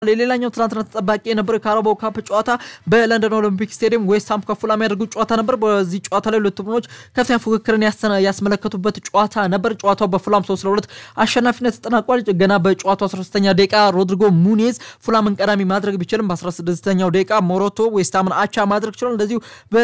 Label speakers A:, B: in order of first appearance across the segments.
A: ሌላኛው ትናንትና ተጠባቂ የነበረው የካራባው ካፕ ጨዋታ በለንደን ኦሎምፒክ ስቴዲየም ዌስትሃም ከፉላም ያደርጉት ጨዋታ ነበር። በዚህ ጨዋታ ላይ ሁለቱ ቡድኖች ከፍተኛ ፉክክርን ያስመለከቱበት ጨዋታ ነበር። ጨዋታው በፉላም 3 ለ2 አሸናፊነት ተጠናቋል። ገና በጨዋታው 13ኛ ደቂቃ ሮድሪጎ ሙኔዝ ፉላምን ቀዳሚ ማድረግ ቢችልም በ16ኛው ደቂቃ ሞሮቶ ዌስትሃምን አቻ ማድረግ ችሏል። እንደዚሁ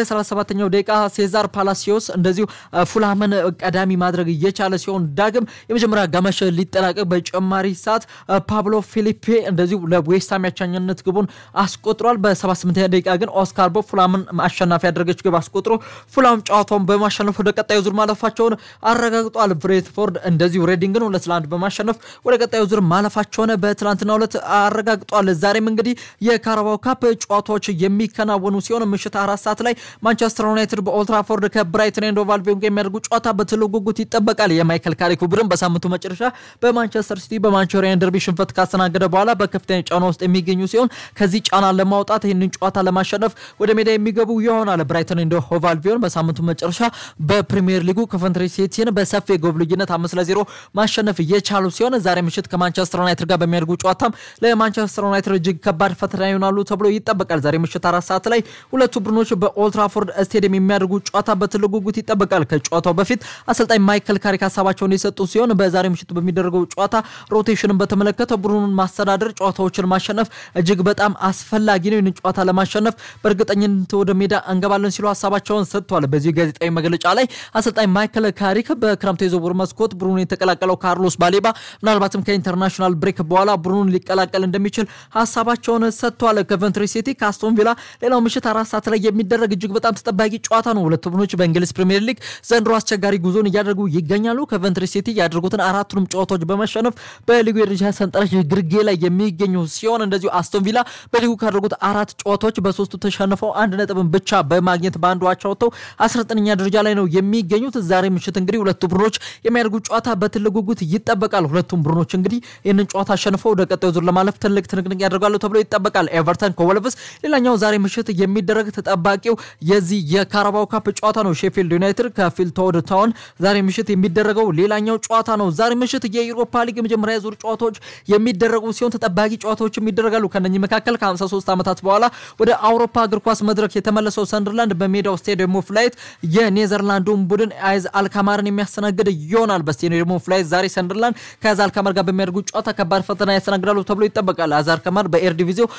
A: በ37ኛው ደቂቃ ሴዛር ፓላሲዮስ እንደዚሁ ፉላምን ቀዳሚ ማድረግ እየቻለ ሲሆን ዳግም የመጀመሪያ አጋማሽ ሊጠናቀቅ በጨማሪ ሰዓት ፓብሎ ፊሊፔ እንደዚሁ ለዌስትሃም ያቻኝነት ግቡን አስቆጥሯል። በ78ኛ ደቂቃ ግን ኦስካር ቦ ፉላምን አሸናፊ ያደረገች ግብ አስቆጥሮ ፉላም ጨዋታውን በማሸነፍ ወደ ቀጣዩ ዙር ማለፋቸውን አረጋግጧል። ብሬትፎርድ እንደዚሁ ሬዲንግን ሁለት ለአንድ በማሸነፍ ወደ ቀጣዩ ዙር ማለፋቸውን በትናንትናው ዕለት አረጋግጧል። ዛሬም እንግዲህ የካራባው ካፕ ጨዋታዎች የሚከናወኑ ሲሆን ምሽት አራት ሰዓት ላይ ማንቸስተር ዩናይትድ በኦልትራፎርድ ከብራይተን ኤንድ ሆቭ አልቢዮን ጋር የሚያደርጉ ጨዋታ በትልቅ ጉጉት ይጠበቃል። የማይከል ካሪኩ ቡድን በሳምንቱ መጨረሻ በማንቸስተር ሲቲ በማንቸስተር ዩናይትድ ደርቢ ሽንፈት ካስተናገደ በኋላ በከፍተኛ ጫና ውስጥ የሚገኙ ሲሆን ከዚህ ጫና ለማውጣት ይህንን ጨዋታ ለማሸነፍ ወደ ሜዳ የሚገቡ ይሆናል። ብራይተን ኤንድ ሆቭ አልቢዮን በሳምንቱ መጨረሻ በፕሪሚየር ሊጉ ከኮቨንትሪ ሲቲን በሰፊ የጎል ልዩነት አምስት ለዜሮ ማሸነፍ እየቻሉ ሲሆን ዛሬ ምሽት ከማንቸስተር ዩናይትድ ጋር በሚያደርጉ ጨዋታም ለማንቸስተር ዩናይትድ እጅግ ከባድ ፈተና ይሆናሉ ተብሎ ይጠበቃል። ዛሬ ምሽት አራት ሰዓት ላይ ሁለቱ ቡድኖች በኦልትራፎርድ ስቴዲየም የሚያደርጉ ጨዋታ በትልቅ ጉጉት ይጠበቃል። ከጨዋታው በፊት አሰልጣኝ ማይከል ካሪክ ሀሳባቸውን የሰጡ ሲሆን በዛሬ ምሽት በሚደረገው ጨዋታ ሮቴሽንን በተመለከተ ቡድኑን ማስተዳደር ጨዋታዎችን ማሸነፍ እጅግ በጣም አስፈላጊ ነው። ይህንን ጨዋታ ለማሸነፍ በእርግጠኝነት ወደ ሜዳ እንገባለን ሲሉ ሀሳባቸውን ሰጥተዋል። በዚህ ጋዜጣዊ መግለጫ ላይ አሰልጣኝ ማይከል ካሪክ በክረምቱ የዝውውር መስኮት ቡድኑን የተቀላቀለው ካርሎስ ባሌባ ምናልባትም ከኢንተርናሽናል ብሬክ በኋላ ቡድኑን ሊቀላቀል እንደሚችል ሀሳባቸውን ሰጥተዋል። ኮቨንትሪ ሲቲ ከአስቶን ቪላ ሌላው ምሽት አራት ሰዓት ላይ የሚደረግ እጅግ በጣም ተጠባቂ ጨዋታ ነው። ሁለቱ ቡድኖች በእንግሊዝ ፕሪምየር ሊግ ዘንድሮ አስቸጋሪ ጉዞን እያደረጉ ይገኛሉ። ኮቨንትሪ ሲቲ ያደርጉትን አራቱንም ጨዋታዎች በመሸነፍ በሊጉ የደረጃ ሰንጠረዥ ግርጌ ላይ የሚገኙ ሲሆን እንደዚሁ አስቶን ቪላ በሊጉ ካደረጉት አራት ጨዋታዎች በሶስቱ ተሸንፈው አንድ ነጥብን ብቻ በማግኘት በአንዱ አቻ ወጥተው 19ኛ ደረጃ ላይ ነው የሚገኙት። ዛሬ ምሽት እንግዲህ ሁለቱ ቡድኖች የሚያደርጉት ጨዋታ በትልቅ ጉጉት ይጠበቃል። ሁለቱም ቡድኖች እንግዲህ ይህንን ጨዋታ አሸንፈው ወደ ቀጣዩ ዙር ለማለፍ ትልቅ ትንቅንቅ ያደርጋሉ ተብሎ ይጠበቃል። ኤቨርተን ከወልቭስ ሌላኛው ዛሬ ምሽት የሚደረግ ተጠባቂው የዚህ የካራባው ካፕ ጨዋታ ነው። ሼፊልድ ዩናይትድ ከፊልቶድ ታውን ዛሬ ምሽት የሚደረገው ሌላኛው ጨዋታ ነው። ዛሬ ምሽት የዩሮፓ ሊግ የመጀመሪያ ዙር ጨዋታዎች የሚደረጉ ሲሆን ተጠባቂ ጨዋታዎችም ይደረጋሉ። ከነኚህ መካከል ከ53 ዓመታት በኋላ ወደ አውሮፓ እግር ኳስ መድረክ የተመለሰው ሰንደርላንድ በሜዳው ስቴዲየም ኦፍ ላይት የኔዘርላንዱን ቡድን አይዝ አልካማርን የሚያስተናግድ ይሆናል። በስቴዲየም ኦፍ ላይት ዛሬ ሰንደርላንድ ከአይዝ አልካማር ጋር በሚያደርጉት ጨዋታ ከባድ ፈተና ያስተናግዳሉ ተብሎ ይጠበቃል። አይዝ አልካማር በኤር ዲቪዚው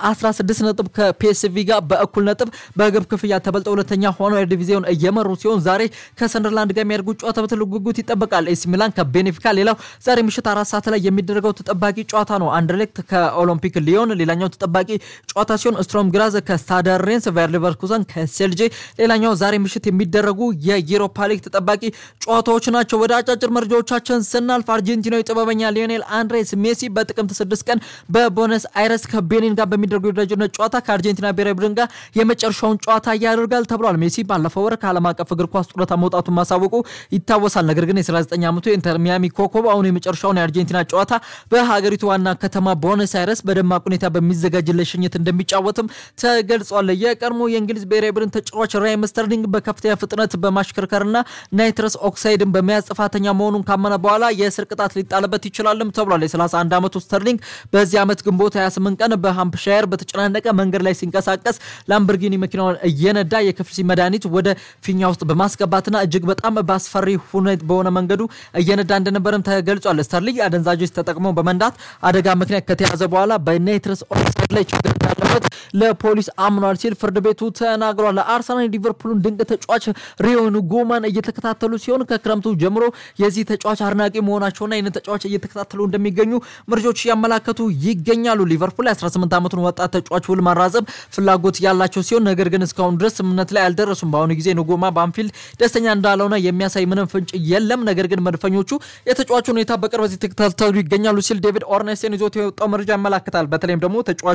A: በ16 ነጥብ ከፒኤስቪ ጋር በእኩል ነጥብ በግብ ክፍያ ተበልጠው ሁለተኛ ሆነው ኤር ዲቪዚውን እየመሩ ሲሆን ዛሬ ከሰንደርላንድ ጋር የሚያደርጉት ጨዋታ በትልቅ ጉጉት ይጠበቃል። ኤሲ ሚላን ከቤኔፊካ ሌላው ዛሬ ምሽት አራት ሰዓት ላይ የሚደረገው ተጠባቂ ጨዋታ ነው። አንደርሌክት ከኦሎምፒክ ሊዮን ሌላኛው ተጠባቂ ጨዋታ ሲሆን ስትሮም ግራዝ ከስታደ ሬንስ፣ ቫየር ሊቨርኩሰን ከሴልጄ ሌላኛው ዛሬ ምሽት የሚደረጉ የዩሮፓ ሊግ ተጠባቂ ጨዋታዎች ናቸው። ወደ አጫጭር መረጃዎቻችን ስናልፍ አርጀንቲናዊ ጥበበኛ ሊዮኔል አንድሬስ ሜሲ በጥቅምት ስድስት ቀን በቦነስ አይረስ ከቤኒን ጋር በሚደረጉ የወዳጅነት ጨዋታ ከአርጀንቲና ብሔራዊ ቡድን ጋር የመጨረሻውን ጨዋታ ያደርጋል ተብሏል። ሜሲ ባለፈው ወር ከዓለም አቀፍ እግር ኳስ ጡረታ መውጣቱን ማሳወቁ ይታወሳል። ነገር ግን የ39 ዓመቱ የኢንተር ሚያሚ ኮከብ አሁን የመጨረሻውን የአርጀንቲና ጨዋታ በሀገሪቱ ዋና ከተማ ቦነስ አይረስ በደማቅ ሁኔታ በሚዘጋጅ ለሽኝት እንደሚጫወትም ተገልጿል። የቀድሞ የእንግሊዝ ብሔራዊ ቡድን ተጫዋች ራሂም ስተርሊንግ በከፍተኛ ፍጥነት በማሽከርከርና ናይትረስ ኦክሳይድን በመያዝ ጥፋተኛ መሆኑን ካመነ በኋላ የእስር ቅጣት ሊጣልበት ይችላልም ተብሏል። የ31 ዓመቱ ስተርሊንግ በዚህ ዓመት ግንቦት 28 ቀን በሃምፕሻየር በተጨናነቀ መንገድ ላይ ሲንቀሳቀስ ላምበርጊኒ መኪናውን እየነዳ የክፍሲ መድኃኒት ወደ ፊኛ ውስጥ በማስገባትና እጅግ በጣም በአስፈሪ ሁኔት በሆነ መንገዱ እየነዳ እንደነበረም ተገልጿል። ስተርሊንግ አደንዛዦች ተጠቅሞ በመንዳት አደጋ ምክንያት ከተያዘ በኋላ በናይትረስ ኦክሳይድ ላይ ችግር እንዳለበት ለፖሊስ አምኗል ሲል ፍርድ ቤቱ ተናግሯል። ለአርሰናል ሊቨርፑልን ድንቅ ተጫዋች ሪዮን ጎማን እየተከታተሉ ሲሆን ከክረምቱ ጀምሮ የዚህ ተጫዋች አድናቂ መሆናቸውና ይህንን ተጫዋች እየተከታተሉ እንደሚገኙ መረጃዎች እያመላከቱ ይገኛሉ። ሊቨርፑል 18 ዓመቱን ወጣት ተጫዋች ውል ማራዘም ፍላጎት ያላቸው ሲሆን ነገር ግን እስካሁን ድረስ ስምምነት ላይ አልደረሱም። በአሁኑ ጊዜ ንጎማ በአንፊልድ ደስተኛ እንዳልሆነ የሚያሳይ ምንም ፍንጭ የለም። ነገር ግን መድፈኞቹ የተጫዋቹ ሁኔታ በቅርበት የተከታተሉ ይገኛሉ ሲል ዴቪድ ኦርኔስቴን ይዞት የወጣው መረጃ ያመላክታል። በተለይም ደግሞ ተጫዋቹ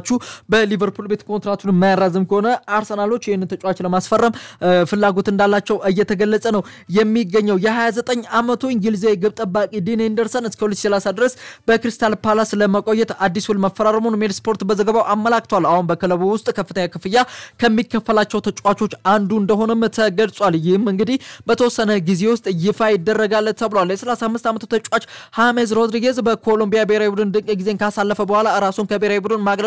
A: ተጫዋቹ በሊቨርፑል ቤት ኮንትራቱን የማያራዝም ከሆነ አርሰናሎች ይህንን ተጫዋች ለማስፈረም ፍላጎት እንዳላቸው እየተገለጸ ነው የሚገኘው። የ29 ዓመቱ እንግሊዛዊ ግብ ጠባቂ ዲን ኤንደርሰን እስከ 2030 ድረስ በክሪስታል ፓላስ ለመቆየት አዲስ ውል መፈራረሙን ሜል ስፖርት በዘገባው አመላክቷል። አሁን በክለቡ ውስጥ ከፍተኛ ክፍያ ከሚከፈላቸው ተጫዋቾች አንዱ እንደሆነም ተገልጿል። ይህም እንግዲህ በተወሰነ ጊዜ ውስጥ ይፋ ይደረጋል ተብሏል። የ35 ዓመቱ ተጫዋች ሃሜዝ ሮድሪጌዝ በኮሎምቢያ ብሔራዊ ቡድን ድንቅ ጊዜን ካሳለፈ በኋላ ራሱን ከብሔራዊ ቡድን